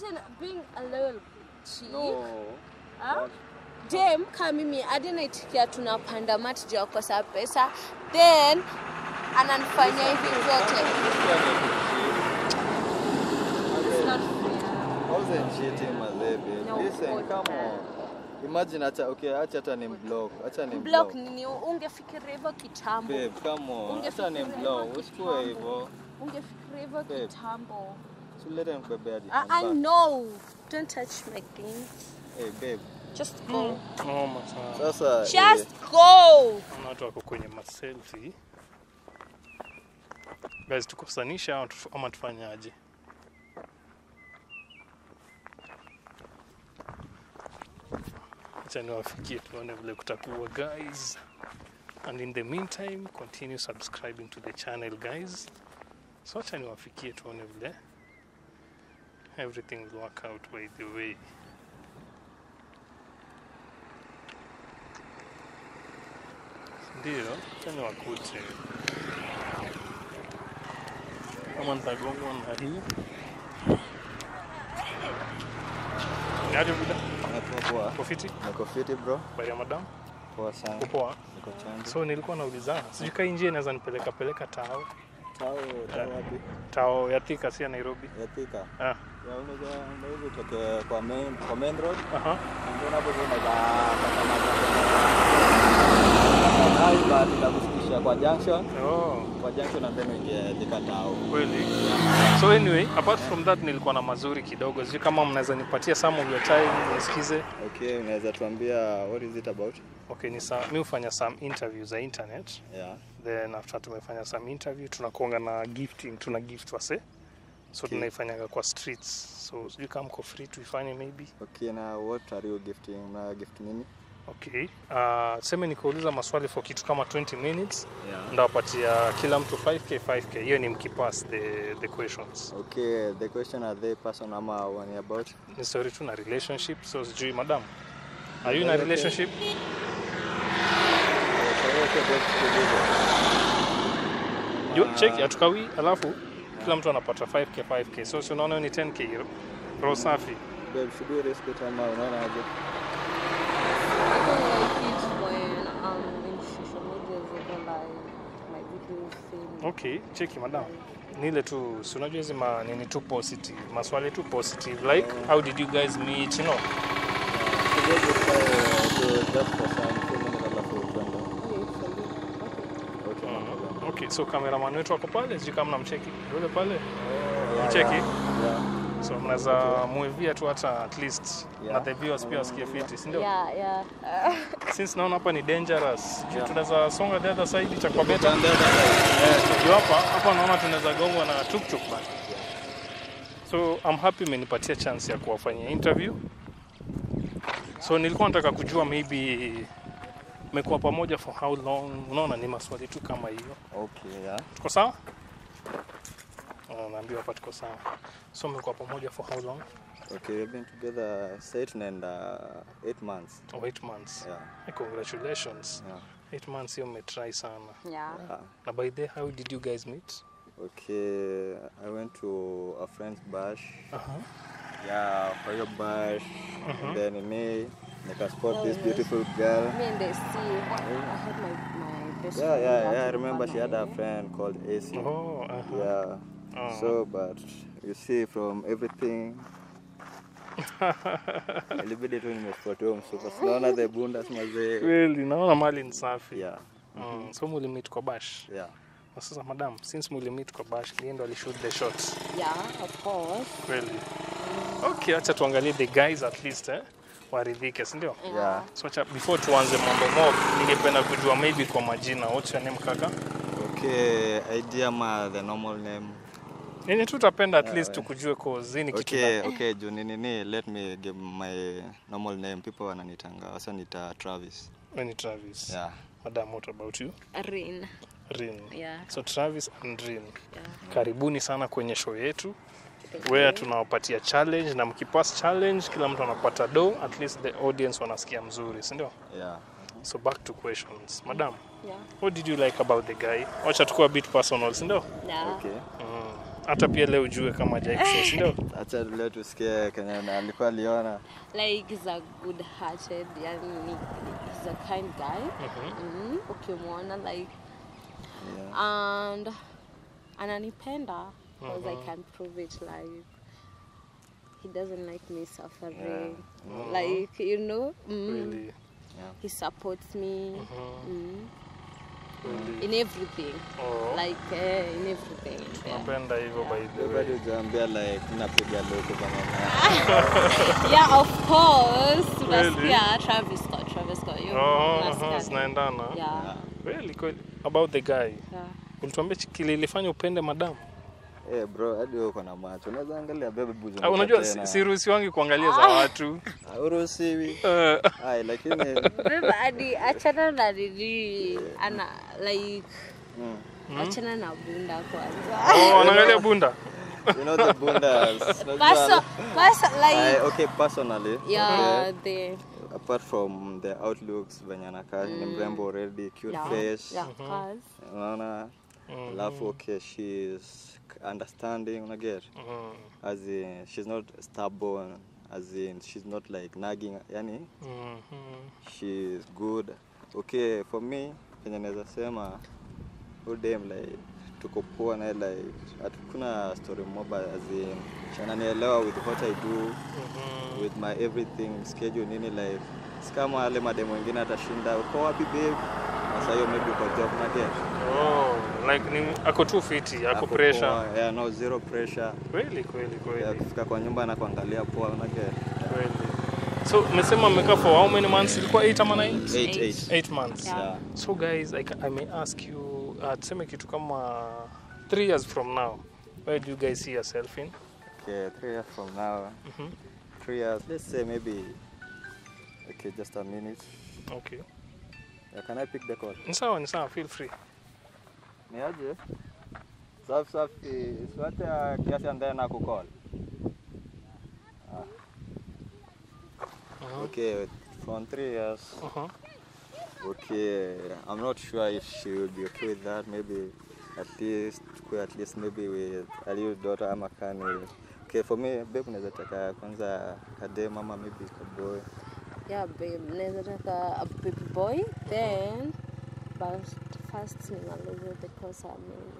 imagine being a little chick No. Ah? dem kama mimi hadi naitikia tunapanda mat juu ya kukosa pesa then ananifanyia hivi zote It's not fair. wasn't cheating mazebe. No, Listen, God, come man. on. Imagine acha okay, acha hata ni block. Acha ni block block. nini ungefikiria hivyo kitambo Babe, come on. Acha Ungefikiria ni hivyo block. Usikue kitambo. hivyo. ungefikiria hivyo Babe. kitambo Sulete nikubebe hadi. I, I hapa. know don't touch my things Hey babe. just go Noma sana. Sasa eh, just go Kuna watu wako kwenye maselfi. Guys, tukosanisha ama tuf- ama tufanyaje? Acha niwafikie tuone vile kutakuwa guys. And in the meantime, continue subscribing to the channel guys. So acha niwafikie tuone vile everything will work out by the way. Ndio, acha niwakute. Kama nitagongwa na hii. Niaje muda? Nakuwa poa. Uko fiti? Niko fiti bro. Baya madam? Poa sana. Uko poa? Niko chonjo. So nilikuwa naulizana, sijui kaa njia inaweza nipeleka peleka tao Tao tao wapi? tao ya Thika, si ya Nairobi. Ya Thika. Ah, Ya unaweza unaweza utoke kwa main kwa main road. aha. Ndio hapo tu unaweza pata maji. Baada ya kufikisha kwa junction. Oh, Kwa junction and then uingie Thika tao. kweli. So anyway, apart from that nilikuwa na mazuri kidogo. Sijui kama mnaweza nipatia some of your time nisikize. Okay, unaweza tuambia what is it about? Okay, ni sa mi hufanya some interviews za internet. Yeah. Then after tumefanya some interview tunakuanga na gifting, tuna gift wase. So Okay. tunaifanyaga kwa streets. So sijui kama mko free tuifanye maybe. Okay, na what are you gifting? Na gift nini? Okay. Uh, seme nikauliza maswali for kitu kama 20 minutes Yeah. ndawapatia kila mtu 5k 5k hiyo ni mkipass the, the questions Okay, the question are they person ama one about? ni story tu na relationship so sijui madam are you in a Okay. relationship Yo, check hatukawi alafu kila mtu anapata 5k 5k so si unaona ni 10k hiyo roho safi Babe, should we risk it ama unaona aje? I don't like it when um in social media they don't like my videos saying okay cheki madam ni ile tu si unajua hizi ma- nini tu positive maswali tu positive like how did you guys meet you know Should we just try to just for some few minutes alafu tuende? okay for you okay Okay, no problem. okay so cameraman wetu wako pale sijui kama namcheki yule pale Yeah, mcheki yeah. so mnaweza muevia tu hata at least Yeah. na the viewers pia wasikie fiti si ndio yeah yeah since naona hapa ni dangerous sijui tunaweza songa the other side itakuwa better Tuende the other side. Eh, juu hapa hapa naona tunaweza gongwa na tuktuk bana so I'm happy imenipatia chance ya kuwafanyia interview so nilikuwa nataka kujua maybe mmekuwa pamoja for how long unaona ni maswali tu kama hiyo Okay, yeah. tuko sawa Ah, naambiwa hapa tuko sawa so mmekuwa pamoja for how long Okay, we've been together eight and uh, eight months. oh, eight months Yeah. Eh, congratulations Yeah. eight months hiyo mmetry sana yeah yeah. na by the how did you guys meet Okay, I went to a friend's bash. uh-huh. Yeah, for your bash. And then in me, nika spot this beautiful girl. me and they see I had my my best Yeah, friend yeah, out yeah. I in remember she had a Panay. friend called AC. oh, uh-huh. Yeah. Oh. So, but you see, from everything, ilibidi tu nimespot huyo msupa. Sinaona the bundas mazee. kweli naona mali ni safi Yeah, mm. so mulimit kwa bash yeah. na sasa madam since mulimit kwa bash niye ndo alishoot the shots yeah of course kweli okay acha tuangalie the guys at least eh? waridhike sindio Yeah. so acha before tuanze mambo mob ningependa kujua maybe kwa majina what's your name kaka Okay, idea ma the normal name. yenye tu utapenda at Yeah, least we- tukujue kozini kitu Okay, okay, juu nini ni let me give my normal name. People wananitanga, wasa nita Travis. na- ni travis Yeah. madam what about you Rin rin yeah so travis and rin yeah karibuni sana kwenye show yetu where tunawapatia challenge na mkipass challenge kila mtu anapata do at least the audience wanasikia mzuri si ndio Yeah. so back to questions madam yeah what did you like about the guy wacha tukuwa bit personal si ndio yeah Okay. mm. hata pia leo ujue kama hajaexist ndio Acha leo tusikie Kenya na alikuwa aliona. like he's a good hearted yani he's a kind guy mm, ukimwona like Yeah. and ananipenda because I can prove it like he doesn't like me suffering like you know mm, really he supports me mm, really in everything oh like uh, in everything yeah. napenda hivyo by the Wewe way bado hujaambia like napiga luku kama yeah of course tunasikia Travis Scott Travis Scott you oh unasikia aha, tu. zinaendana yeah kweli kweli about the guy yeah ulituambia chi- kile ilifanya upende madamu Eh bro, hadi wewe uko na macho. Unaweza angalia bebe buzu. Ah, unajua si- siruhusiwangi kuangalia za watu Uruhusiwi. Eh, Ai lakini Beba hadi achana na nini ana like mm, achana na bunda kwanza oh, anaangalia bunda you know the bundas. Perso, Unajua- perso, I, like okay, personally. yeah Okay. the Apart from the outlooks venye anakaa ni mrembo already, cute yeah, face. yeah cause Unaona? Alafu okay, she's understanding, unaget? Mhm, As in she's not stubborn, as in she's not like nagging, yani mhm. she's good. Okay, for me, kenye naweza sema udem like tuko poa naye like hatukuna story moba as in she ananielewa with what I do with my everything schedule nini like si kama wale mademu wengine atashinda uko wapi babe sasa hiyo maybe uko job na get Oh, like ni ako tu fiti ako pressure yeah, no zero pressure kweli kweli yeah, kweli kufika kwa nyumba na kuangalia poa una get kweli so umesema mmekaa for how many months ilikuwa 8 ama 9 eight Eight. eight 8 months Yeah. yeah so guys I, ca- I may ask you uh, tuseme kitu kama 3 years from now where do you guys see yourself in okay three years from now Mhm. three years let's say maybe okay just a minute okay yeah, can I pick the call ni sawa ni sawa feel free ni aje safi safi siwate kiasi ambaye na kucall Mhm. okay from three years uh-huh. Okay, I'm not sure if she will be okay with that. Maybe at least, tukue at least maybe with a little daughter ama kani. Okay, for me, babe, unaweza taka kwanza kadem ama maybe kaboy. yeah babe naweza taka a baby boy then but first nimalize the course I'm in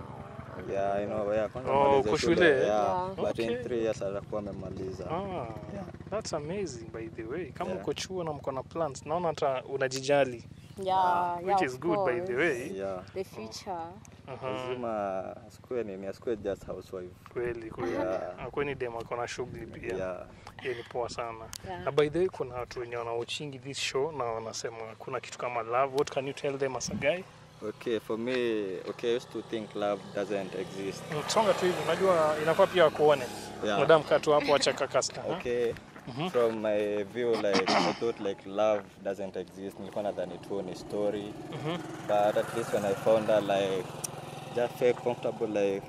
now Yeah, I know. Yeah, kwanza Oh, malize uko shule. shule? Yeah, Yeah. but Okay. in three years atakuwa amemaliza. ah, that's amazing by the way kama Yeah. uko chuo na mko na plans naona hata unajijali yeah yeah which of is good by the course. way Yeah. the future Aha, Lazima asikue nini, asikue just housewife. kweli kweli Yeah. akweni dem ako na shughuli pia Yeah. hiyo ni poa sana Yeah. na by the way kuna watu wenye wanaochingi this show na wanasema kuna kitu kama love what can you tell them as a guy Okay, for me, okay, I used to think love doesn't exist. Mm, songa tu hivi unajua inafaa pia wakuone Yeah. madam kaa tu hapo acha kakasta Okay. From my view, like I thought like love doesn't exist. Nilikuwa nadhani tu ni story. But at least when I found her, like just felt comfortable, like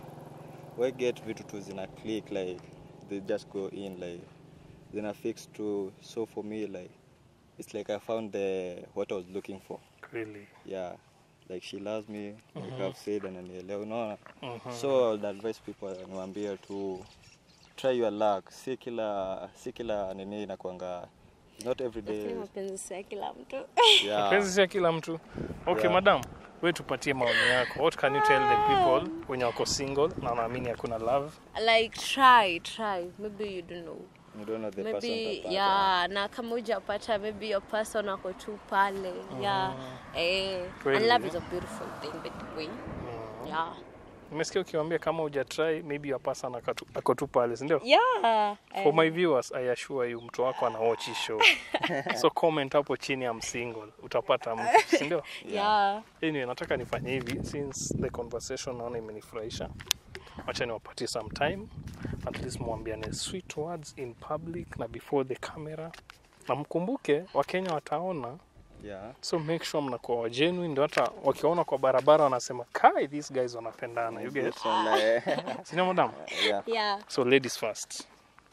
we get vitu tu zina click, like they just go in, like zina fix tu. So for me, like it's like I found the what I was looking for. really Yeah. Like she loves me, like I've said, ananielewa, unaona. Mhm. So I would advise people niwaambie tu try your luck. Si kila si kila nini inakuanga not every day. lakini mapenzi si ya kila mtu Yeah. penzi ya kila mtu okay Yeah. madam we tupatie maoni yako what can you tell the people wenye wako single na wanaamini hakuna love like try try maybe you don't know You don't know the person maybe utapata. yeah na kama ujapata maybe your person ako tu pale yeah eh Kweli. and love is a beautiful thing by the way yeah nimesikia ukiwambia kama ujatry maybe your person akatu- ako tu pale sindio yeah for my viewers i assure you mtu wako ana watch hii show so comment hapo chini I'm single utapata mtu sindio yeah anyway nataka nifanye hivi since the conversation naona imenifurahisha wacha niwapatie some time at least mwambiane sweet words in public na before the camera na mkumbuke wakenya wataona Yeah. so make sure mnakuwa wagenuine ndio hata wakiwaona kwa barabara wanasema kai these guys wanapendana you get This one, like, sindio madam yeah. yeah so ladies first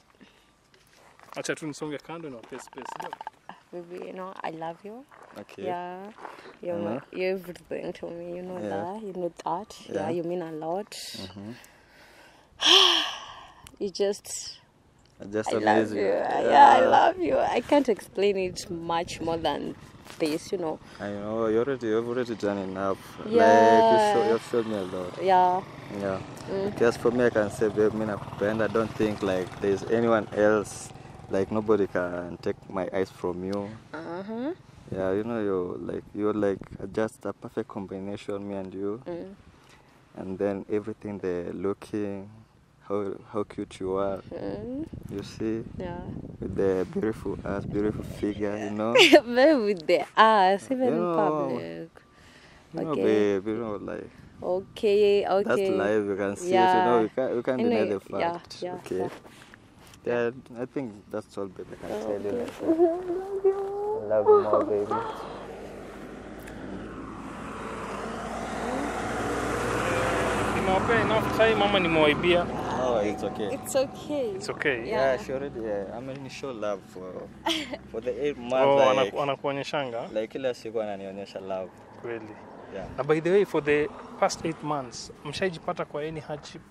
acha tu nisonge kando niwape space ndio? baby you know i love you Okay. yeah you're, my, you're everything to me you know Yeah. that you know that yeah, Yeah. you mean a lot You just Just I love amaze you. you. Yeah. I love you. I can't explain it much more than this, you know. I know you already you've already done enough. Like you Yeah. show, you've showed me a lot. Yeah. Yeah. Just for me, I can say, babe, me nakupenda. I don't think like there's anyone else. Like nobody can take my eyes from you. Uh huh. Yeah, you know, you're like you're like just a perfect combination, me and you. Mm. And then everything, the looking, how how cute you are. Mm. You see, Yeah. with the beautiful ass, beautiful figure. You know. Very with the ass, even You in know, public. You know, Okay. babe. You know, like Okay. Okay. that's life. You can see it. You Yeah. know, you can't you can't deny Anyway, the yeah, fact. yeah, okay. yeah. Yeah, I think that's all, babe. I can tell you. Okay. Like, love you more, baby. Nimewapea enough time ama nimewaibia? Oh, it's okay. It's okay. It's okay. Yeah. Yeah, she already. Yeah, I mean, show love for for the eight months. Oh, like, anaku- anakuonyeshanga like kila siku ananionyesha love. kweli. Yeah. Na by the way for the past 8 months mshaijipata kwa any hardship?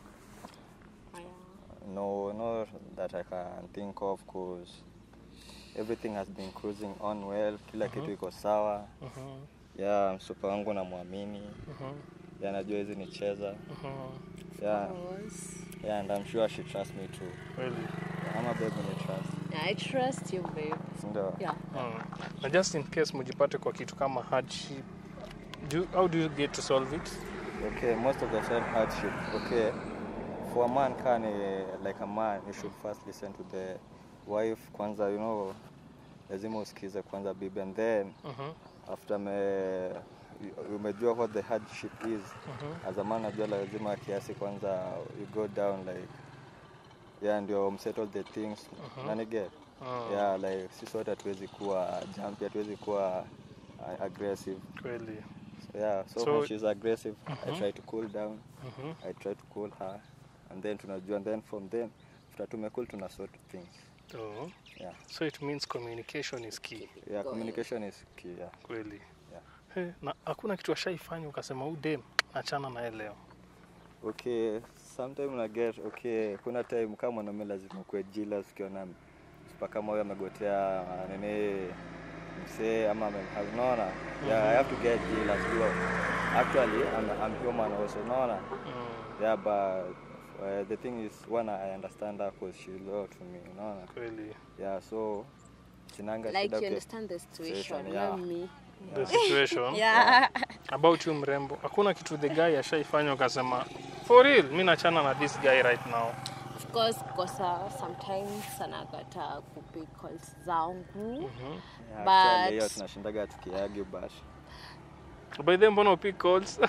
No, not that I can think of, cause everything has been cruising on well. Kila kitu iko sawa. Mhm. Yeah, msupa wangu namwamini. Mhm. Yeah, najua hizi nicheza. Mhm. Yeah, Because yeah, and I'm sure she trusts me too. Kweli. I'm a baby ni trust. I trust you, babe. Ndio. Yeah. Mm. Na just in case mjipate kwa kitu kama hardship, do, how do you get to solve it? Okay, most of the time hardship. Okay, for a man can uh, like a man, you should first listen to the wife kwanza, you know, lazima usikize kwanza bibi, and then Mhm. after me umejua what the hardship is Mhm. as a man, najua lazima kiasi kwanza you go down like yeah, ndio msettle the things Mhm. nani get Mm. yeah, like sisi wote hatuwezi kuwa jumpy, hatuwezi kuwa uh, aggressive Kweli. so, yeah, so, So- when she's aggressive I Mhm. try to cool down Mhm. I try to cool her and then tunajua and then from then after tumecool tuna sort things Oh. yeah So it means communication is key. yeah communication is key yeah Kweli. Yeah. Hey, na hakuna kitu ashaifanya ukasema huu dem achana naye leo. okay sometime una get okay kuna time kama mwanaume lazima kuwe jealous ukiona msipa kama huyo amegotea uh, nini msee ama ame- unaona yeah I have to get jealous because actually I'm, I'm human also unaona Mm. yeah but uh, the thing is one I understand her because she loyal to me unaona Kweli. yeah so sinanga Like shida you uki- understand the situation, Situation, yeah. not me. The situation. Yeah. About you mrembo. Hakuna kitu the guy ashaifanya ukasema for real mi nachana na this guy right now. Of course, kosa sometimes anakata kupick calls zangu. Mhm. Yeah, But- actually, hiyo tunashindaga tukiargue but By then mbona upick calls?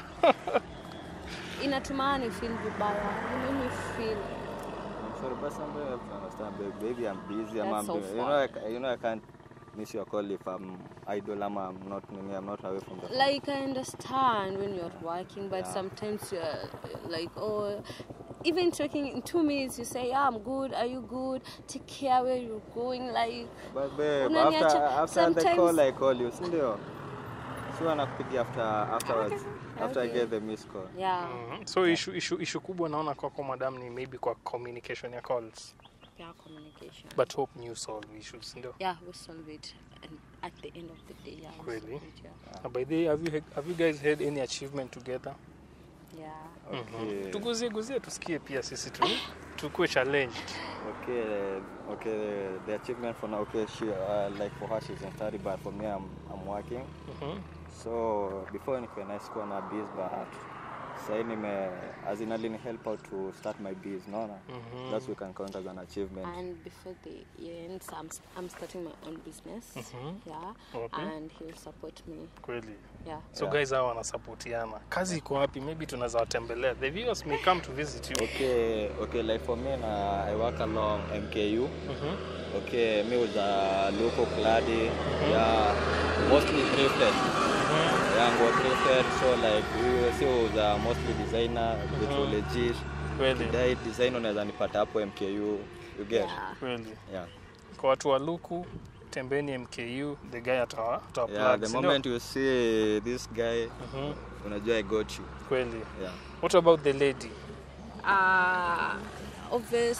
Inatuma ni feel vibaya. You make me feel I'm sorry, but sometimes you have to understand, babe. Maybe I'm busy. I'm, That's I'm so doing, you know, I, ca- you know, I can't miss your call if I'm idle. I'm, I'm not, I'm not away from the phone. like I understand when you're working, but Yeah. sometimes you're uh, like, oh, even talking in two minutes, you say, yeah, I'm good. Are you good? Take care where you're going. Like, But babe, Unaniacha- after, after the call, sometimes- I call you, sindio? Si wanakupigia after afterwards, after I Okay. get the missed call. yeah, Mhm. So issue, issue, issue kubwa naona kwako madam ni maybe kwa communication ya calls. yeah, communication. But hope you solve issues, ndio? yeah, we solve it, and at the end of the day, yeah, we Really? solve it, yeah. Na by the way, have you, had- have you guys had any achievement together? yeah. Okay. Tuguzie guzie tusikie pia sisi tu tukue challenged. Okay, uh, okay, the achievement for now, okay, she, uh, like for her, she's in study, but for me, I'm, I'm working. Mhm. So before nikuwe na sikuwa na biz but sahii nime as in alini help out to start my biz naona Mhm. that's we can count as an achievement And before the year ends, I'm, I'm starting my own business. Mhm. Yeah. Okay. And he'll support me. Kweli. Yeah. So Yeah. guys hawa wanasapotiana. Kazi iko wapi? Maybe tunaweza watembelea. The viewers may come to visit you. okay okay like for me na i work along mku Mhm. okay me with a local cladi yeah mostly thrifted yeah ngo thrifted so like we si with a mostly designer vitu Mhm. legit Kweli. dai design unaweza nipata hapo mku you get Yeah. Kweli. yeah Kwa watu wa Luku tembeni MKU, the guy atawa atawa yeah plug, the si ndio? moment you see this guy Mhm. unajua i got you Kweli. yeah What about the lady? Uh, obvious,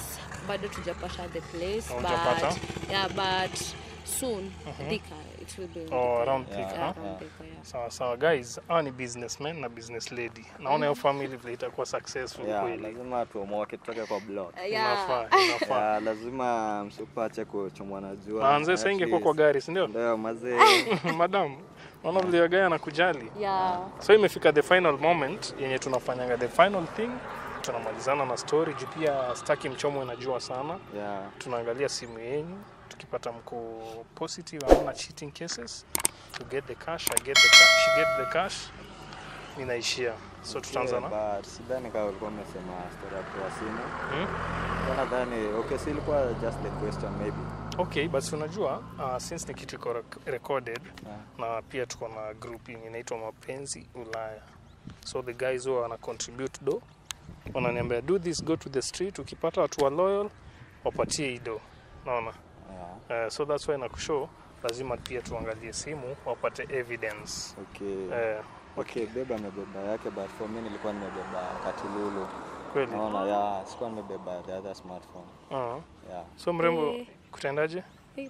bado tujapata the place Hujapata? but yeah but soon Thika it will be in Oh, Thika, around yeah. Thika, Yeah, huh? around Thika, yeah. sawa sawa guys hawa ni businessmen na business lady naona hiyo family vile itakuwa successful yeah, kweli lazima tuomoke tutoke kwa block Uh, yeah. inafaa inafaa yeah, lazima msupache kuchomwa na jua manze At sasa ingekuwa kwa least. gari si ndio ndio mazee madam naona vile gaya anakujali Yeah. so imefika the final moment yenye tunafanyanga the final thing tunamalizana na story juu pia staki mchomo inajua sana yeah. tunaangalia simu yenyu tukipata mko positive hamna cheating cases to get the cash i get the cash she get the cash ninaishia so tutaanza na Yeah, but sidhani kama ulikuwa umesema story ya kutoa simu hmm? Kwa nadhani okay si ilikuwa just the question maybe okay but unajua uh, since ni kitu iko rec- recorded yeah. na pia tuko na group yenye inaitwa mapenzi ulaya so the guys who wana contribute do wananiambia do this go to the street ukipata watu wa loyal wapatie hii do naona Yeah. uh, so that's why nakushow lazima pia tuangalie simu wapate evidence Okay. uh, Okay, beba amebeba yake but for me nilikuwa nimebeba katululu. kweli Naona yeah, sikuwa nimebeba the other smartphone. uh, Yeah. so mrembo Eh. kutendaje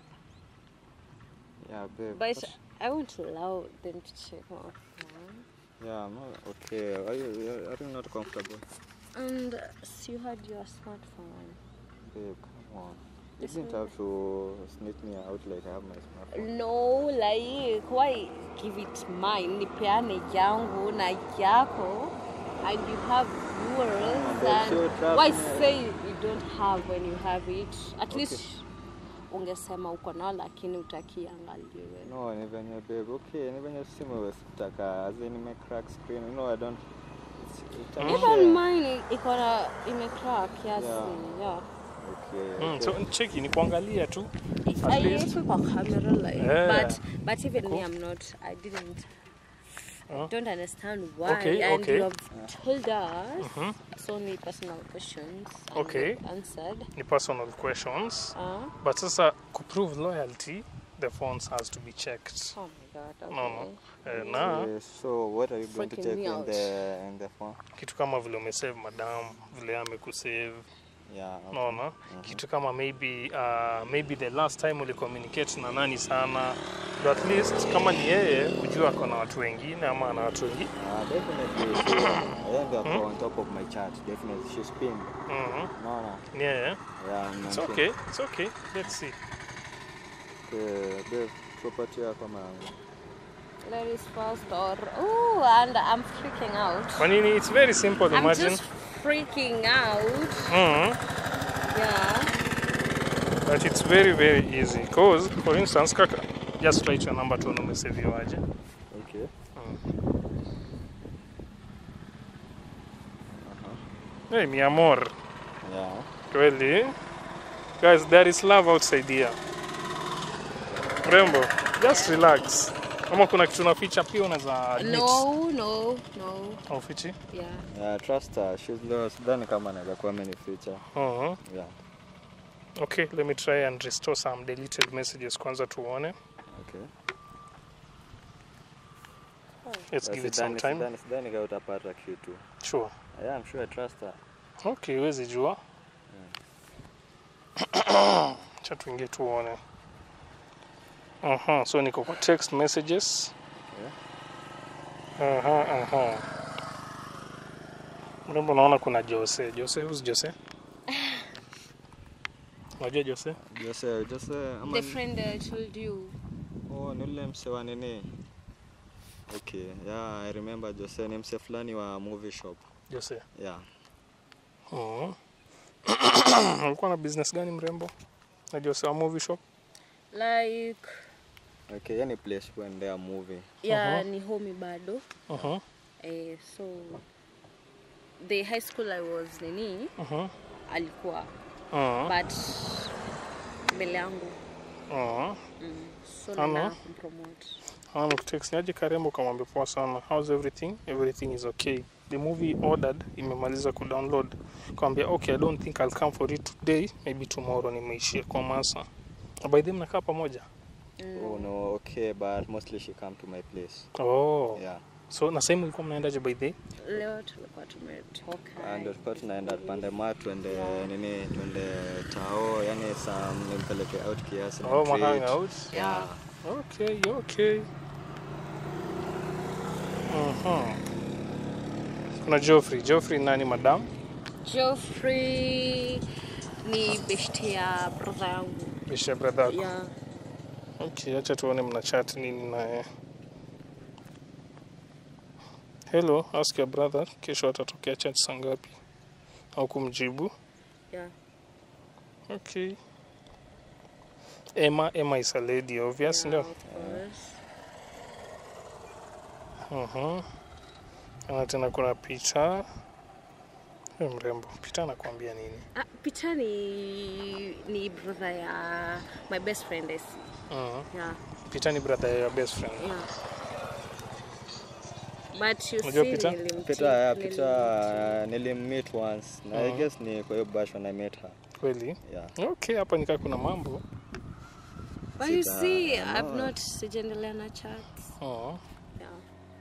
Yeah, babe. But I won't allow them to check my phone. Yeah, no, okay. Are you are you not comfortable? And uh, so you had your smartphone. Babe, come on. You Yes, didn't ma'am. have to sneak me out like I have my smartphone. No, like why give it mine? Nipeane yangu na yako, and you have yours. but And you trust why me. say you don't have when you have it? At Okay. least ungesema uko nao, lakini utakiangaliwe. No, ni venye babe. Okay, ni venye simu sitaka as in nime crack screen. You know I don't it's, it's Mm. Even mine iko na imecrack kiasi. Yeah. Yeah. Okay. mm, okay. so cheki ni kuangalia tu At I least. use kwa camera like, Yeah. but but even me, Cool. I'm not. I didn't. Uh. I don't understand why. Okay, and okay. you have told us Mhm. so many personal questions. And Okay. you've Answered. ni personal questions Uh, but sasa kuprove loyalty the phones has to be checked oh my god. Okay. No, no. Eh, na Okay, so what are you going to Freaking check me in out. the in the phone? kitu kama vile umesave madam vile amekusave Yeah. Okay. naona kitu kama maybe uh, maybe the last time ulicommunicate na nani sana ndo at least kama ni yeye ujua ako na watu wengine ama ana watu wengine Uh, definitely. She, I end up on top of my chart. Definitely, she's pinned. Mhm. No, no. ni yeye Yeah, I'm it's not okay it's okay let's see Okay, babe, property yako mangu. Ladies first, or oh, and I'm freaking out. kwa nini it's very simple I'm imagine just freaking out. Mhm. Yeah. but it's very very easy cause for instance kaka just write your number tuone umeseviwaje Okay. hey, mi amor Yeah. kweli guys there is love outside here mrembo just relax kama kuna kitu naficha pia unaweza admit. No, no, no. Haufichi? Yeah. Yeah, trust her. She's lost. Sidhani kama anaweza kuwa amenificha. Mhm. Yeah. okay let me try and restore some deleted messages kwanza tuone Okay. let's Uh, give it some sidhani- time sidhani- Sidhani kama utapata kitu. sure Yeah, I'm sure I trust her. okay huwezi jua cha tuingie tuone Aha, so niko kwa text messages Aha, aha. mrembo naona kuna jose jose who's jose unajua jose Jose, Jose, ama The ni- friend I told you. Oh, ni ule mse wa nini? Okay, yeah, I remember Jose ni mse fulani wa movie shop. jose Yeah. Mhm. alikuwa na business gani mrembo na jose wa movie shop Like, Okay, yani place kuendea movie. yeah, ni homi bado. Mhm, Eh, so the high school I was nini mhm, alikuwa mhm, but mbele yangu mhm. mm. so Ano? nina kumpromote amekutext niaje karembo kamwambia poa sana how's everything everything is okay the movie ordered imemaliza kudownload kawambia okay i don't think i'll come for it today maybe tomorrow nimeishia kwa masa Na by them nakaa pamoja Oh no, okay, but mostly she come to my place. oh Yeah. So na sehemu ilikuwa mnaendaje by the way? Leo tulikuwa tumetoka. Ah, ndio tulikuwa tunaenda pande ma tuende nini tuende tao yani sam nimpeleke out kiasi na Oh, ma treat. hangout. Yeah. Okay, okay. Mhm. Kuna Geoffrey. Geoffrey nani madam? Geoffrey ni beshte ya brother yangu. Bisha brother yako. Yeah. Okay, acha tuone mna chat nini naye. Hello, ask your brother kesho atatokea chat saa ngapi? Au kumjibu? Yeah. Okay. Emma, Emma is a lady obvious, Yeah, ndio? of course. Mhm. Na tena kuna picha. Huyu mrembo. Picha anakuambia nini? Ah, Peter ni ni brother ya my best friend Essie. Mhm. Yeah. Peter ni brother ya your best friend. Yeah. But you Unajua see Peter? nilimti- Peter, yeah, nilimti- Peter uh, nilimmeet once na I Mhm. guess ni kwa hiyo bash when I met her. Kweli? Yeah. Okay, hapa nikaa kuna mambo. But you Sita- see, no. I've not sijaendelea na chats. Mhm. Yeah.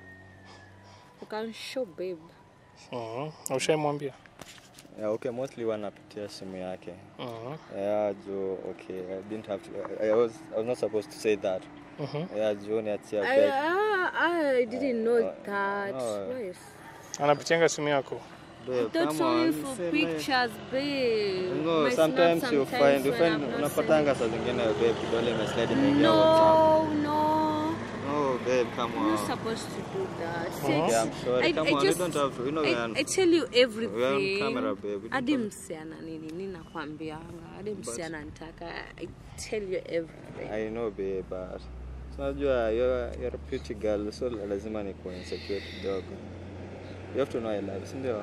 You can show babe. Mhm. Ushaimwambia? Yeah, okay, mostly wanapitia simu yake. Mhm. Yeah, juu okay, I didn't have to I was I was not supposed to say that. Mhm. Yeah, juu niachia I, okay. ah, I didn't know Uh, that. no. Why? Anapitianga simu yako? Babe, That's come only on, for say pictures, babe. like- No, My sometimes snap you sometimes find you when find I'm not unapatanga saa zingine babe kidole imeslide imeingia WhatsApp. No, no. No, babe, come You're not on. supposed to do that. Uh-huh. Sex- Yeah, I'm sorry. I, Come I on, you just, don't have to. You know we I, are- I tell you everything. we are on camera, babe. We don't Hadi have- msichana nini nini nakwambianga. Hadi msichana nitaka. I tell you everything. I know babe, but so unajua you're, you're a pretty girl so lazima ni insecure kidogo. You have to know I love, si ndio?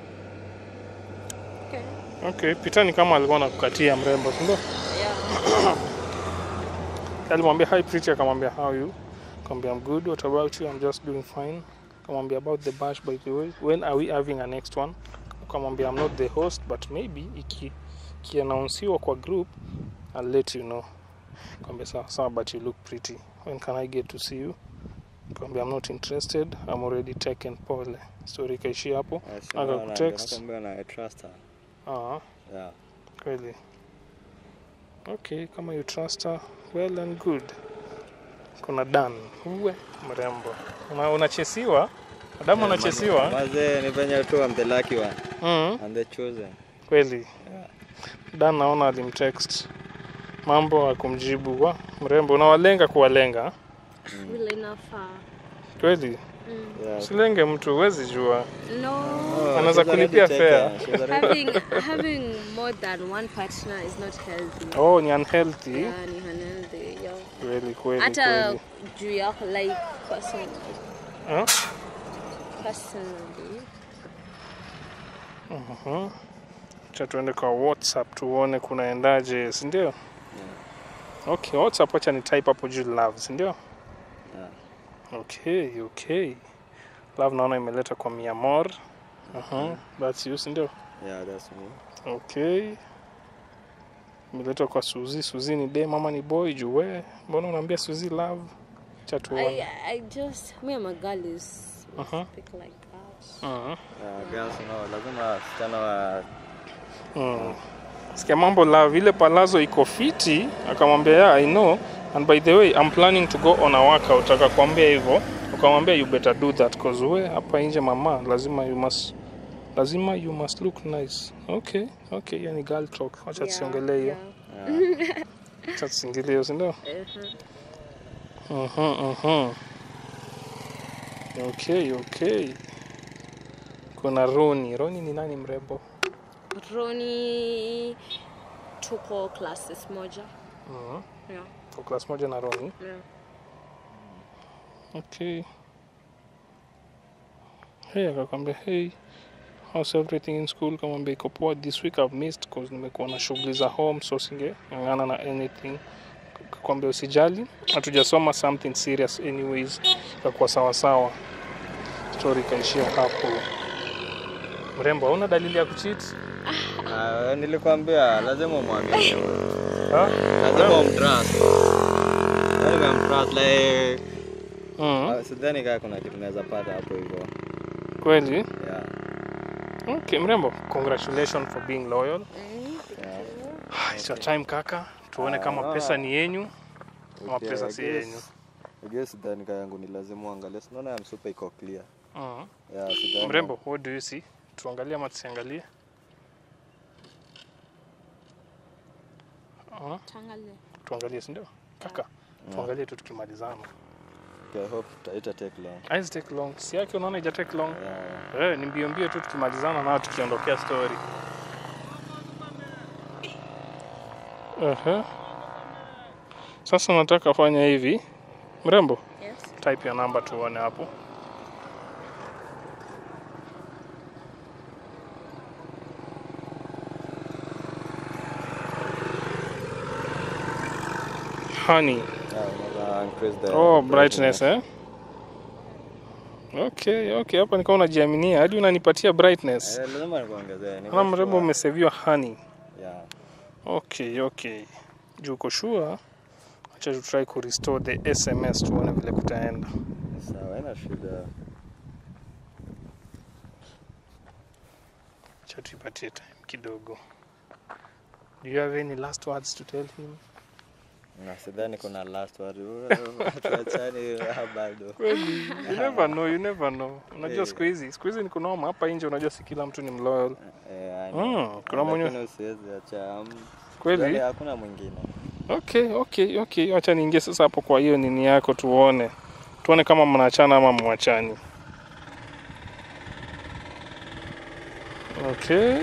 Okay. Okay, Peter ni kama alikuwa anakukatia mrembo, si ndio? Yeah. Alimwambia hi Pretty, akamwambia how are you? Akamwambia I'm good. What about you? I'm just doing fine. Akamwambia about the bash by the way. When are we having a next one? Akamwambia I'm not the host but maybe iki kianaunsiwa kwa group I'll let you know. Akamwambia sawa sawa but you look pretty. When can I get to see you? Akamwambia I'm not interested. I'm already taken. Pole. Story ikaishia hapo. Yeah, si unaona, Akakutext. nakwambia na I trust her. Ah, Yeah. kweli. Okay, kama you trust her, well and good. Kuna Dan, uwe mrembo. Una, unachesiwa? Adamu Yeah, unachesiwa? Mazee ni venye tu I'm the lucky one. Mm, I'm the chosen. kweli. Yeah. Dan naona alimtext mambo akumjibu wa mrembo. Unawalenga kuwalenga Vile inafaa. kweli? Mm. Yeah. Silenge mtu, huwezi jua. No. Oh, Anaweza she's already kulipia taken. fare. She's already- having having more than one partner is not healthy. Oh, ni unhealthy. Yeah, ni unhealthy. Yeah. Kweli kweli Hata kweli. juu yako like person, Huh? personally. Mhm. Acha tuende kwa WhatsApp tuone kunaendaje, si ndio? Okay, WhatsApp acha ni type hapo juu love, si ndio? Yeah. Okay, okay. Love naona imeleta kwa Miamor. Uh-huh. That's you, si ndio? Yeah, that's me. Okay. Imeleta kwa Suzi. Suzi ni dem ama ni boy juu we? Mbona unaambia Suzi love? Acha I tuone. I just me and my girl is we Uh-huh. speak like that. Mhm. Yeah, girls, no, lazima wasichana wa Mm. Sikia mambo love ile palazo iko fiti, akamwambia yeah, I know and by the way I'm planning to go on a workout. Akakwambia hivyo, ukamwambia you better do that cause we hapa nje mama, lazima you must lazima you must look nice. Okay, okay, yani girl talk. Acha tusiongelee hiyo. yeah. Acha tusingilie hiyo, si ndio? Uh-huh. Mhm, mhm. Okay, okay. Kuna Roni. Roni ni nani mrembo? Roni tuko classes moja. Mhm. Yeah. Kwa class moja na Roni. Yeah. Okay. Hey, akakwambia hey, how's everything in school? Kamwambia iko poa. This week I've missed cause nimekuwa na shughuli za home so singeng'ang'ana na anything. Kakwambia usijali, hatujasoma something serious anyways, ikakuwa sawa sawa. Story ikaishia hapo. Mrembo, hauna dalili ya kucheat? Ah, nilikwambia lazima umwamini. Ha? Lazima umtrust. Yaani umemtrust like Mm. Ah, sidhani kaa kuna kitu naweza pata hapo hivyo Kweli? yeah. Okay, mrembo. Congratulations for being loyal. Mm. Yeah. It's your time kaka. Tuone Ah, kama no. pesa ni yenyu ama Okay, pesa I si guess- yenyu. I guess sidhani kaa yangu ni lazima uangalie sinaona ya msupa iko clear Mm. yeah, sidhani Mrembo, what do you see? Tuangalie ama tusiangalie? Ah, Tuangalie. tuangalie si ndio? Kaka, tuangalie tu tukimalizana. okay, I hope ita- ita take long Haizi take long. Si yake unaona ija take long. yeah. Eh, ni mbio mbio tu tukimalizana nao tukiondokea story. Aha. Sasa nataka fanya hivi. Mrembo, Yes. type ya namba tuone hapo. Honey. Yeah, unaweza increase the Oh, brightness eh? Okay, okay, hapa nikawa unajiaminia hadi unanipatia brightness. Eh, lazima nikuongezee niko Kama mrembo sure. umeseviwa honey. yeah. Okay, okay. Juu uko sure, acha tu try ku restore the SMS tuone vile kutaenda. sawa haina shida Acha tuipatie time kidogo. Do you have any last words to tell him? na sidhani kuna last word tuachane ah, bado Kweli, you never know, you never know. Unajua Eh. siku hizi, siku hizi ni kunoma hapa nje, unajua si kila mtu ni mloyal. Eh, I Mm, know. kuna mwenye- Lakini usiwezi acha um, Kweli? sidhani hakuna mwingine Okay, okay, okay. Acha niingie sasa hapo kwa hiyo nini yako tuone. Tuone kama mnaachana ama mwachani. Okay.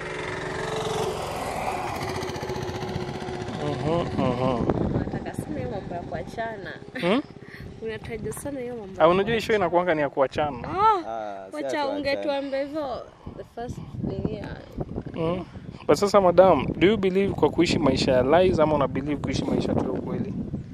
Mhm, mhm. Unataka sana hiyo mambo ya kuachana. Hmm? Unataja sana hiyo mambo. Ah, ya unajua show kuachana. inakuanga ni ya kuachana. Ah, Ah, si wacha ati waachane. ungetuambia hivyo the first thing ya Mm. But sasa madam, do you believe kwa kuishi maisha ya lies ama una believe kuishi maisha tu ya ukweli?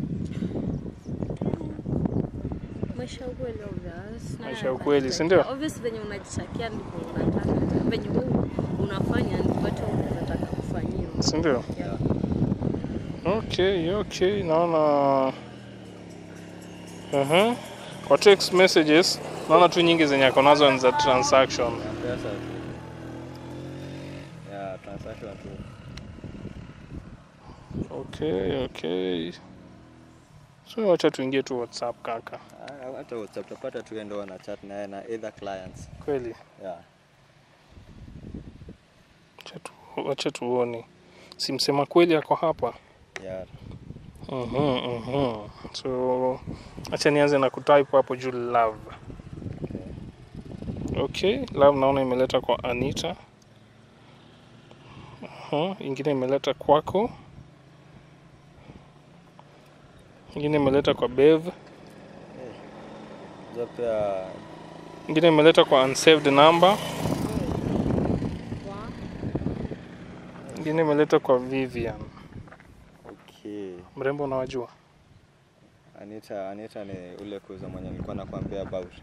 maisha ya ukweli obvious. Na Maisha ya ukweli, si ndio? unajitakia. Obvious venye unajitakia ndivyo unataka. Venye wewe unafanya ndivyo hata unataka kufanyiwa. Si ndio? Yeah. Okay, okay. Naona uh Kwa text messages naona tu nyingi zenye ako nazo ni za transaction. Ya pesa tu. Ya transaction tu. Okay, okay. So wacha tuingie tu WhatsApp kaka. Ah, Hata WhatsApp utapata tu endo wana chat naye na either clients. Kweli. Yeah. Wacha tu, wacha tuone. Simsema kweli ako hapa. Yeah. Mhm, mhm. So acha nianze na kutype hapo juu love. Okay, love naona imeleta kwa Anita. Aha, ingine imeleta kwako. Ingine imeleta kwa Bev. Hizo pia Ingine imeleta kwa unsaved number. Wa- Ingine imeleta kwa Vivian. okay. Mrembo unawajua? Anita, Anita ni ule kuza mwenye nilikuwa nakwambia about.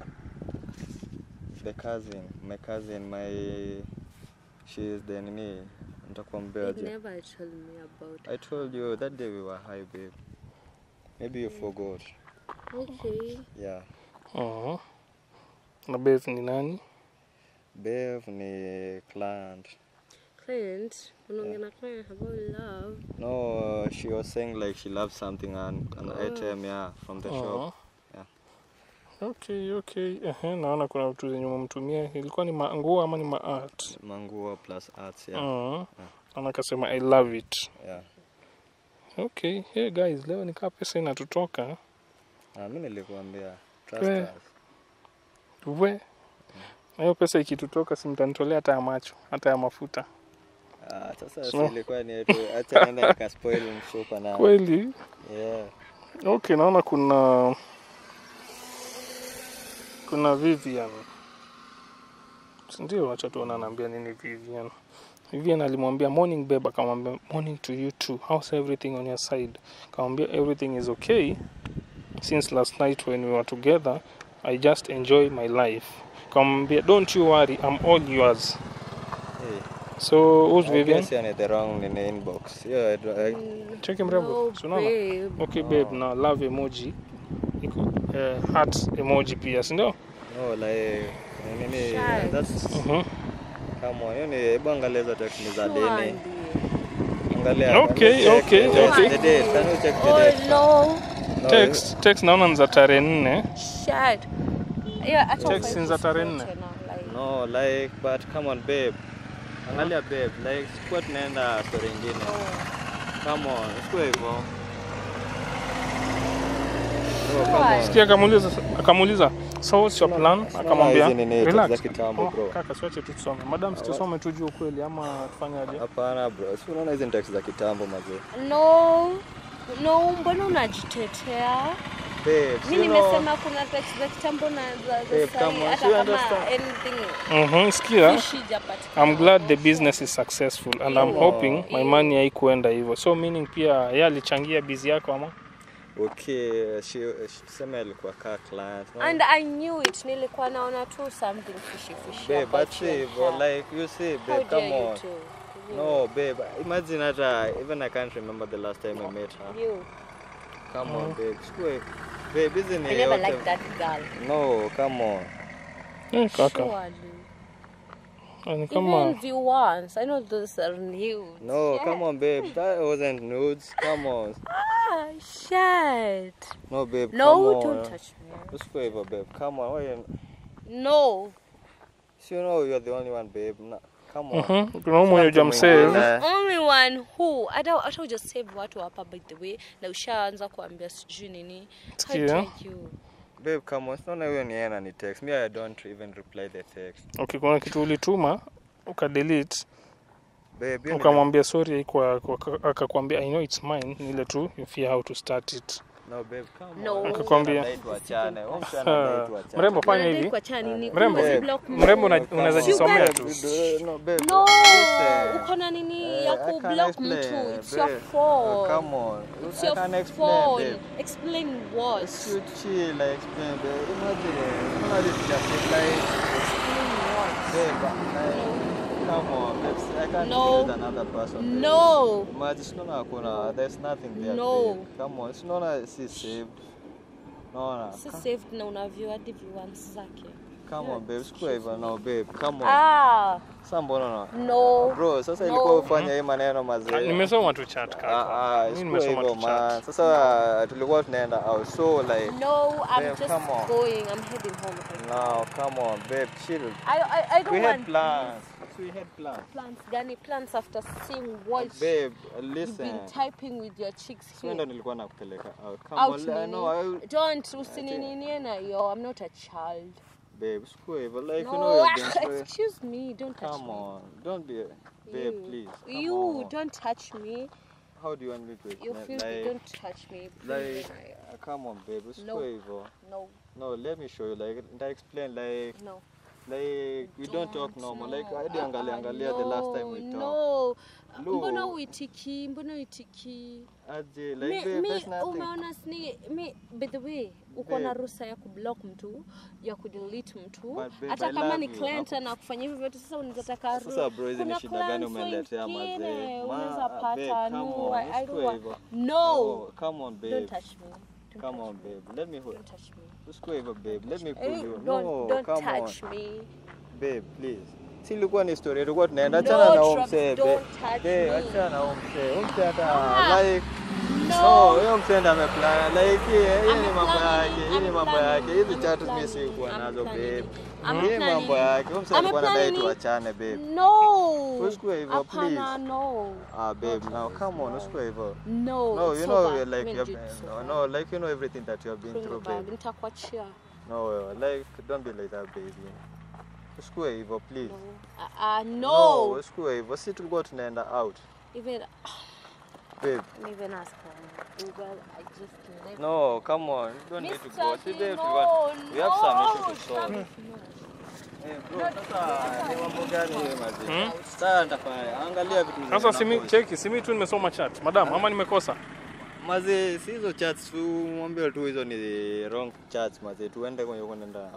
The cousin, my cousin, my she is the nini nitakwambia You aje. never told me about I told you that day we were high babe. Maybe you forgot. Okay. Yeah. Mhm. Na Bev ni nani? Bev ni client. Client, unaongea na client about love. No, she was saying like she loves something and an Oh. item, yeah, from the shop. Mhm. Yeah. Okay, okay. Ehe, naona kuna vitu zenye umemtumia. Ilikuwa ni manguo ama ni maart? Manguo plus arts, yeah. Mhm. Naona akasema I love it. Yeah. Okay, hey guys, leo nikaa pesa inatutoka. Ah, mimi nilikuambia trust Eh. us. We. Na hiyo pesa ikitutoka si mtanitolea hata ya macho, hata ya mafuta. Ah, sasa So- si ilikuwa ni yetu. Acha nenda nikaspoil msupa na. Kweli? Yeah. Okay, naona kuna kuna Vivian. Si Ndio, acha tuone anaambia nini Vivian. Vivian alimwambia morning babe, akamwambia morning to you too. How's everything on your side? Akamwambia everything is okay. Since last night when we were together, I just enjoy my life. Akamwambia don't you worry, I'm all yours. Hey. So who's I Vivian? guess you're in the wrong in the inbox. Yeah, I, do- I, Mm, Cheki mrembo. No, Si unaona? babe. Okay babe, na love emoji. Iko eh, heart emoji pia si ndio No, like nini Shy. that's Mhm. come on. Hiyo ni hebu angalia hizo text ni za Sure, deni. ndiyo. Angalia. Okay, can you check okay, the- okay. The date. Can you check the Oh date? no. No, text text naona ni za tarehe nne Shit. Yeah, hata Text ufai ni za tarehe kufuata nne. na, like- No, like but come on babe. Angalia babe, like sikuwa tunaenda story ingine. Come on, sikuwa hivyo. No, come on. sikia akamuuliza akamuuliza so what's your plan sina akamwambia hizi nini, relax za kitambo, Oh, bro. kaka siwache tu tusome madam situsome tu juu ukweli ama tufanyaje Hapana bro, si unaona hizi ni text za kitambo mazee. No. No, mbona unajitetea? Babe, si Mi you know- nimesema kuna text za kitambo na za Babe, za come sahi on, hata you kama understand? anything Mhm, sikia fishy japatikana. I'm glad the business is successful and I'm Ew. hoping my Ew. money haikuenda hivyo so meaning pia yeye alichangia busy yako ama Okay, she, she sema alikuwa kaa client. no? And I knew it. Nilikuwa naona tu something fishy fishy. Babe, about but your see, bro, hair. like you see, How babe, dare come you on. too? You. No, babe, imagine hata even I can't remember the last time I met her. You. Come on, babe. Sikuwe, babe, hizi ni I never yote- liked that girl. No, come on. eh, kaka Surely. ni kama Even viewers, I know those are new. No, Yeah. come on, babe. That wasn't nudes. Come on. Ah, shit. No, babe. No, come on. don't touch me. Usikuwe hivyo, babe. Come on. Why you... No. So you know you're the only one, babe. Na, come on. Mhm, kuna huyu mwenye Mtu hujamsave mwingine. Only one who hata hata hujasave watu hapa by the way na ushaanza kuambia sijui nini. How Sikia. dare you? Babe, come on. Sinaona huyo ni yeye anani text. Me, I don't even reply the text. okay kuna kitu ulituma ukadelete Babe, hiyo ni- ukamwambia sorry haikuwa yako aka- akakwambia i know it's mine ni ile tu you fear how to start it No, babe, come No. on. Akakwambia. Anadai tuachane. Huyo msichana anadai Ah, tuachane. mrembo fanya Unadai hivi kuachana nini? Mrembo. Uwezi Babe. block mtu. mrembo una- Come unaweza on. jisomea Sugar. tu No, babe. No, listen. uko na nini Eh, ya I can't kublock explain, mtu. It's your babe. phone. Uh, come on. It's I your can explain, phone. babe. Explain what? It's you chill, like explain, babe. Imagine, unaona this just like, Explain what? babe, like, come on, babe. I can't No. deal with another person. babe. No. Imagine, sinaona hakuna, there's nothing there, No. babe. Come on, sinaona si saved. Naona. Si saved na unavyo hadi viewers zake. Come on, babe. Sikuwa hivyo, no, babe. Come on. Ah, Sasa mbona na no. Bro, sasa No. ilikuwa ufanye hii maneno Ah, mazee. nimesoma tu chat Ah, kaka ah, mimi sikuwa nimesoma hivyo tu man. chat Sasa tulikuwa tunaenda out so like No, I'm Babe, just come on. going. I'm heading home. right now. now come on babe chill. I, I, I don't We want had plans. We had plans. plans. Gani plans after seeing what Babe, you've listen. been typing with your chicks Sio ndo here. nilikuwa nakupeleka out. Come Out on, I nini? know I Don't usinininie na yo. I'm not a child. babe, sikuwa hivyo like you know No, you've been through- excuse me. Don't touch Come me. on. Don't be babe, you. please. Come you on. don't touch me. How do you want me to You explain? feel like, don't touch me. Please. like uh, come on babe, usikuwa hivyo. no, No, let me show you like nita explain like no. like we don't talk normal like no. hadi Ah, angalia ah, angalia the last time we talked. No. Lu. Mbona uitiki? Mbona uitiki? Aje, like Mi, babe, mi there's nothing. umeona sini mi by the way uko na Babe. ruhusa ya kublock mtu ya kudelete mtu But babe, hata I kama love ni you. client anakufanyia hivyo vyote sasa unataka Sasa bro, hizi ni kuna shida gani clients umeletea wengine, mazee? Ma- unaweza babe, pata come no on, I, I don't usikue want hivyo. no Oh, come on babe. don't touch me don't Come touch on me. babe. Let me hold. don't touch me Usikue hivyo babe. Let me pull Eh, you. don't No, don't come touch on. me Babe, please. Si ilikuwa ni story tulikuwa tunaenda No, achana na huyo Travis, msee. don't babe. touch Babe, me. achana na huyo msee. Huyo msee hata Ah, like No, no huyo msee ndo ameplan. Like hii hii I'm ni mambo planning, yake. Hii ni I'm mambo planning, yake. Hizi I'm chat mimi planning, sikuwa I'm nazo planning. babe. I'm Hii mambo planning. yake. Huyo msee I'm alikuwa anadai planning. tuachane babe. no Usikue hivyo hapana please. no Ah babe, now come on, usikue hivyo. no No, it's you so know, bad. you're like Mimi you're, najua it's so no, bad. no, like you know everything that you have been Bring through, it back. babe. nitakuachia No, like don't be like that, baby. Usikue hivyo, please. no uh, uh, No, no usikue hivyo. Si tulikuwa tunaenda out, even babe. even ask for Uber I just left No, come on, you don't need to go. See, Mr. babe, no, we, want, we have some no, issues to solve. Travis, Eh, bro, sasa ni mambo gani hiyo mazi? Hmm? Sasa nitafanya. Angalia vitu sasa zinapost. simi cheki simi tu nimesoma chat madam ama nimekosa Mazi, si hizo chats tu mwambie tu hizo ni wrong chats mazi. Tuende kwenye kunaenda.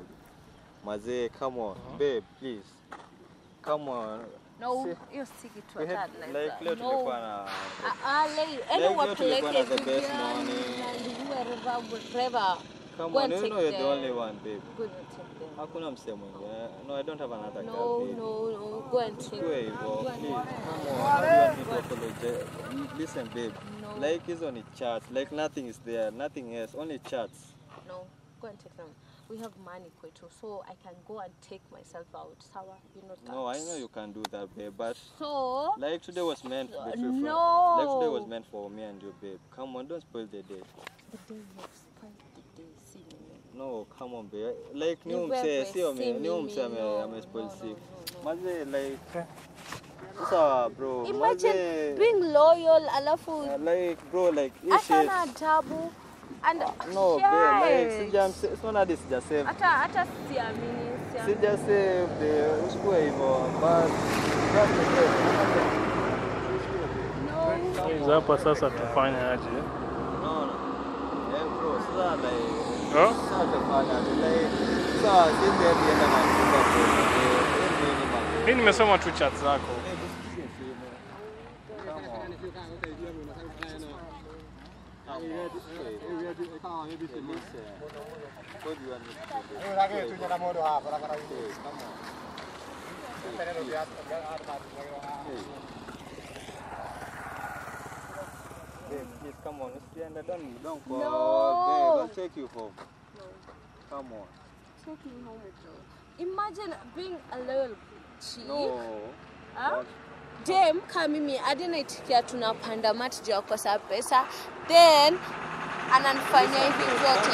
Mazi, come on, babe, please. Come on. no Si- hiyo si kitu We had, hata like naweza- leo no tulikuwa na Ah, ah, lei- ende leo wapeleke tulikuwa na the best Vivian morning. and whoever, wherever. come Go on, and you take know you're the them. only one, babe. Go and take them. Hakuna msee mwingine. No, I don't have another girl, No, babe. no, no. Go and take Usiwe them. hivyo, Go and please. Come on, how do you want me to apologize? Listen, babe. No. Like hizo ni chats. Like nothing is there, nothing else, only chats. No, go and take them. We have money kwetu, so I can go and take myself out. Sawa, you know that. No, I know you can do that, babe, but So, like today was meant Uh, between friends. no. Like today was meant for me and you, babe. Come on, don't spoil the day. the day you have spent the day seeing me. No, come on, babe. Like ni Ni umse, wewe, sio si me, ni mimi. umse ame No, ame spoil no, sick. no, no, Maze like sasa bro, Imagine maze being loyal, alafu uh, like bro like hii hata shit. na adabu and No, babe, like Shit. sija sio hadi sija save. hata hata siamini siamini. Sija save the usikue hivyo. But just the day. No. Guys, hapa sasa tufanye aje? No, no. Eh, bro, sasa like Huh? sasa tufanya aje like sasa sisi hadi enda na chumba bro. Eh, nini man. Mimi nimesoma tu chat zako. Eh, usikie simu. Come on. Please come on, usiende, don't don't fall. No. Babe, I'll take you home. No. Come on. Take me home with you. Imagine being a loyal chief. No. Ah? Dem kama mimi hadi naitikia tunapanda mati juu ya kukosa pesa then ananifanyia hivi vyote.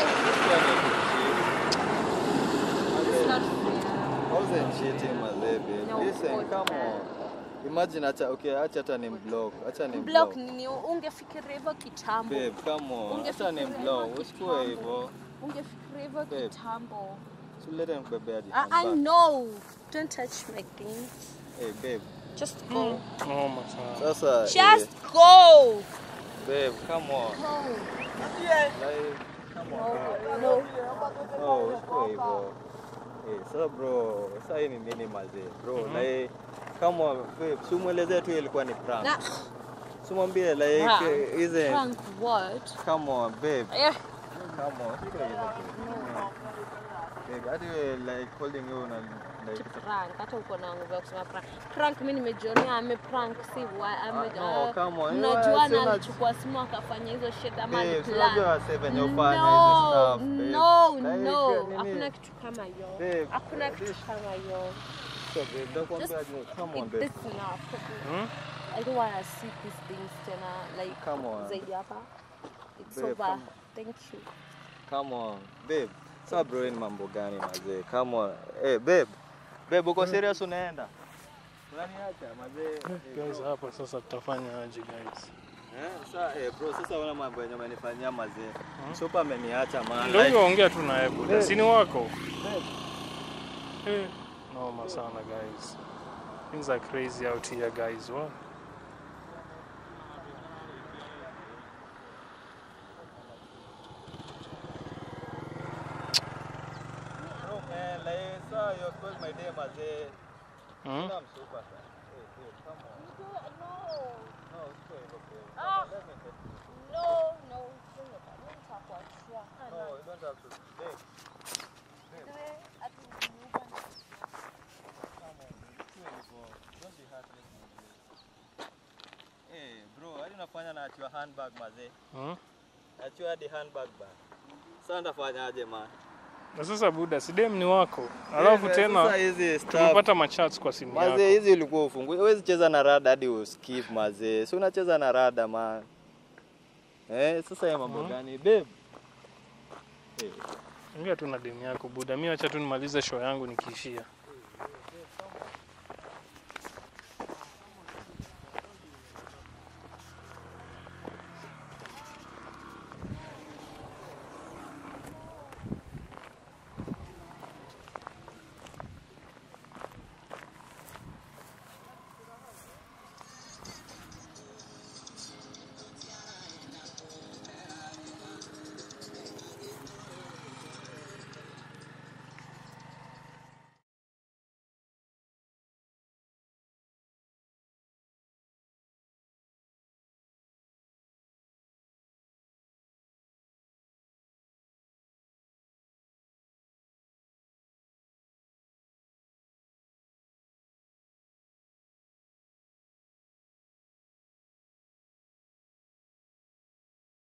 It's not fair. I wasn't cheating, my baby. No, Listen, God, come man. on. Imagine acha okay, acha hata ni block. Acha ni Block nini? Ungefikiria hivyo kitambo. Babe, come on. Acha ni Ungefikiria block. hivyo Usikue kitambo. hivyo. Ungefikiria hivyo Babe. kitambo. Sulete nikubebe hadi I, I handbag. know. Don't touch my things. Hey, babe. Just go. Noma sana. Sasa Just eh, go. babe, come on. Go. Like come on. babe. No. No, usikue hivyo. Eh, sasa bro, sasa hii ni nini mazee? Bro, like come on, babe. Si umuelezee tu ilikuwa ni prank. Na Simwambie like Prank? eh, isn't prank what? Come on, babe. Yeah. Come on. Usikue hivyo, babe. Babe, hadi wewe like holding you na like prank hata uko na nguvu ya kusema prank prank mi nimejionea ame prank si wa ame Ah, no, come on. mnajua Si na una- alichukua simu akafanya hizo shit ama Babe, si aliplan unajua sasa venye ufanya no hizi stuff, babe. no Like, no nini? hakuna kitu kama hiyo Babe, hakuna kitu this- kama hiyo So, babe, nakwambia aje, come on, It- babe. this is enough Hmm? I don't want to see these things tena like Come on. zaidi hapa it's Babe, over come thank you Come on, babe. Sasa bro, hii ni mambo gani mazee? Come on. Eh, babe. Babe, uko serious unaenda? Unaniacha mazee. Eh, Guys, bro. hapa sasa tutafanya aje guys? Eh, sasa eh, bro, sasa una mambo yenye umenifanyia mazee. Super ameniacha man. Ndio Like, hivyo ongea tu naye buda. Babe. Si ni wako? babe, Eh, noma sana guys. Things are crazy out here guys. What? bro, man, like, sasa you spoiled my day mazee. Hmm? I'm super fan. Hey, babe, come on. No, usikue hivyo, babe. Ah. Let me take you. no no nitakuachia No, you don't have to. Babe, Hey, bro, hadi unafanya na atiwa handbag mazee. Hmm? Atiwa hadi handbag ba. Sasa ndafanyaje man? Na sasa buda, si dem ni wako. Alafu Eh, tena sasa hizi stuff. tumepata machats kwa simu Mazee yako. hizi ulikuwa ufungue. Huwezi cheza na rada hadi uskip mazee. Si unacheza na rada man. Eh, sasa ya mambo Mhm. gani babe? Eh, Ongea tu na demu yako buda. Mimi acha tu nimalize show yangu nikiishia.